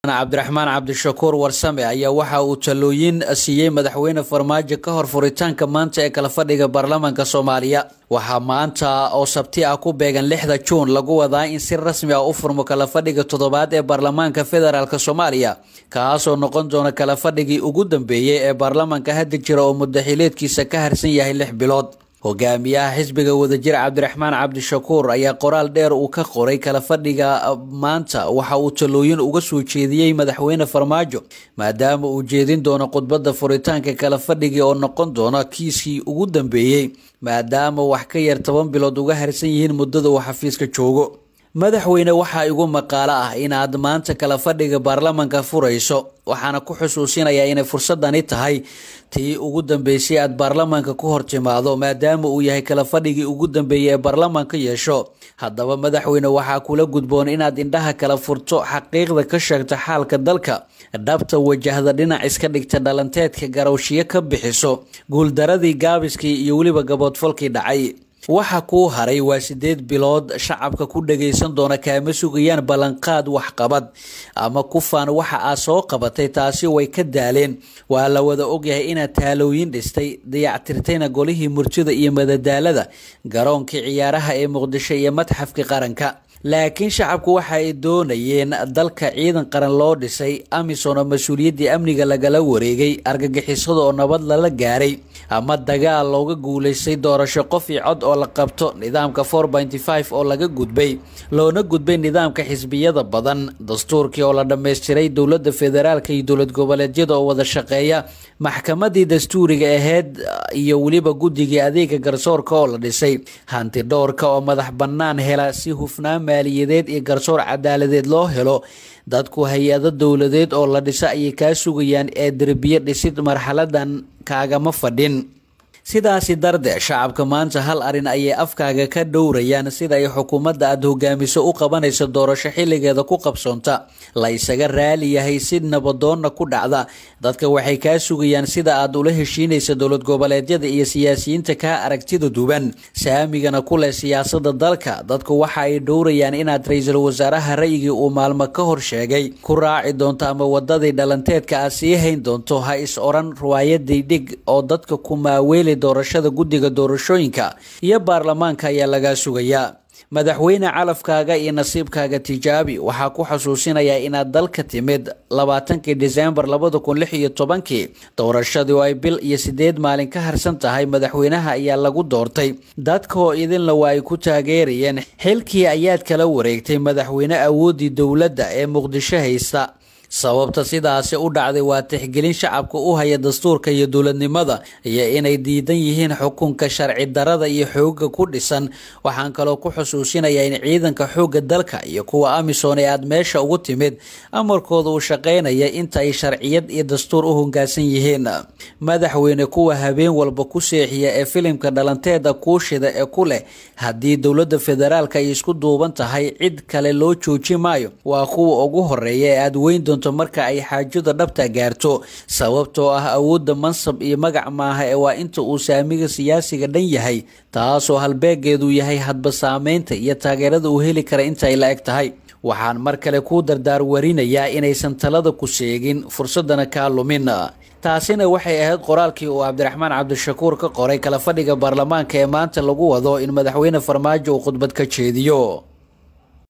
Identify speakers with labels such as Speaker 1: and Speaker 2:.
Speaker 1: cabdiraxmaan cabdishakuur warsame ayaa waxa uu talooyin siiyey madaxweyne farmaajo ka hor furitaanka maanta ee kala fadhiga baarlamaanka soomaaliya waxaa maanta oo sabti ah ku beegan lixda juun lagu wadaa in si rasmi ah u furmo kala fadhiga toddobaad ee baarlamaanka federaalk soomaaliya kaasoo noqon doona kala fadhigii ugu dambeeyey ee baarlamaanka hadda jira oo mudaxileedkiisa ka harsan yahay lix bilood hogaamiyaha xisbiga wadajir cabdiraxmaan cabdishakuur ayaa qoraal dheer uu ka qoray kala fadhiga maanta waxa uu talooyin uga soo jeediyey madaxweyne farmaajo maadaama uu jeedin doono khudbadda furitaanka kala fadhigii oo noqon doona kiiskii ugu dambeeyey maadaama wax ka yar toban bilood uga harsan yihiin muddada uu xafiiska joogo madaxweyne waxaa igu maqaalo ah inaad maanta kala fadhiga baarlamaanka furayso waxaana ku xusuusinayaa inay fursadani tahay tii ugu dambeysay aad baarlamaanka ku hor timaado maadaama uu yahay kala fadhigii ugu dambeeyay ee baarlamaanka yeesho haddaba madaxweyne waxaa kula gudboon inaad indhaha kala furto xaqiiqda ka sheegta xaalka dalka dhabta wajahda dhinac iska dhigta dhalanteedka garowshiyo ka bixiso guuldaradii gaabiskii iyo weliba gaboodfalkii dhacay waxa kuu haray waa sideed bilood shacabka ku dhagaysan doona kaama sugayaan ballanqaad waxqabad ama kufaan waxa aad soo qabatay taasi way ka daaleen waa la wada ogyahay inaad taalooyin dhistay dayactirtayna golihii murtida iyo madadaalada garoonkii ciyaaraha ee muqdisho iyo madxafkii qaranka laakiin shacabku waxa ay doonayeen dalka ciidan qaran loo dhisay amisom oo mas-uuliyaddii amniga lagala wareegay argagixisada oo nabad lala gaaray ama dagaal looga guulaystay doorasho qof iyo cod oo la qabto nidaamka four pointy five oo laga gudbay loona gudbay nidaamka xisbiyada badan dastuurkii oo la dhammaystiray dowladda federaalka iyo dowlad goboleedyada oo wada shaqeeya maxkamadii dastuuriga aheyd iyo weliba guddigii adeega garsoorka oo la dhisay hanti dhowrka oo madax bannaan hela si hufnaan maaliyadeed iyo garsoor cadaaladeed loo helo dadku hay-ado dowladeed oo la dhisa ayay kaa sugayaan ee derbiye dhisid marxaladan kaagama fadhin sidaasi darde shacabka maanta hal arin ayay afkaaga ka dhowrayaan sida ay xukuumadda aada hogaamiso u qabanayso doorasho xilligeeda ku qabsoonta la isaga raali yahay si nabadoonna ku dhacda dadka waxay kaa sugayaan sida aad ula heshiinaysa dowlad goboleedyada iyo siyaasiyiinta kaa aragtida duban saamigana ku leh siyaasada dalka dadku waxa ay dhowrayaan inaad ra-iisul wasaaraha ra'yigii uu maalmo ka hor sheegay ku raaci doonto ama wadadii dhalanteedka aad sii hayn doonto ha is oran riwaayadii dhig oo dadka ku maaweeli doorashada guddiga doorashooyinka iyo baarlamaanka ayaa lagaa sugayaa madaxweyne calafkaaga iyo nasiibkaaga tijaabi waxaa ku xusuusinayaa inaad dalka timid labaatankii disembar labada kun lix iyo tobankii doorashadii oo ay bil iyo sideed maalin ka harsan tahay madaxweynaha ayaa lagu doortay dadka oo idinla waa ay ku taageerayeen xilkii ayaad kala wareegtay madaxweyne awooddii dowladda ee muqdisho haysta sababta sidaasi u dhacday waa tixgelin shacabka u haya dastuurka iyo dowladnimada iyo inay diidan yihiin xukunka sharci darada iyo xooga ku dhisan waxaan kaloo ku xusuusinayaa in ciidanka xoogga dalka iyo kuwa amisom ee aada meesha ugu timid amarkooda uu shaqaynaya inta ay sharciyad iyo dastuur u hoggaansan yihiin madaxweyne kuwa habeen walba ku seexiya ee filimka dhalanteeda kuushida ee ku leh haddii dowladda federaalka ay isku duuban tahay cid kale loo jooji maayo waa kuwa ugu horeeya ee aada weyn doonto marka ay xaajada dhabta gaarto sababtoo ah awoodda mansab iyo magac maaha ee waa inta uu saamiga siyaasiga dhan yahay taasoo halbeegeedu yahay hadba saameynta iyo taageerada uu heli kara inta ay la eg tahay waxaan mar kale kuu dardaar warinayaa inaysan talada ku sheegin fursadana kaa lumin taasina waxay ahayd qoraalkii uu cabdiraxmaan cabdishakuur ka qoray kala fadhiga baarlamaanka ee maanta lagu wado in madaxweyne farmaajo uu khudbad ka jeediyo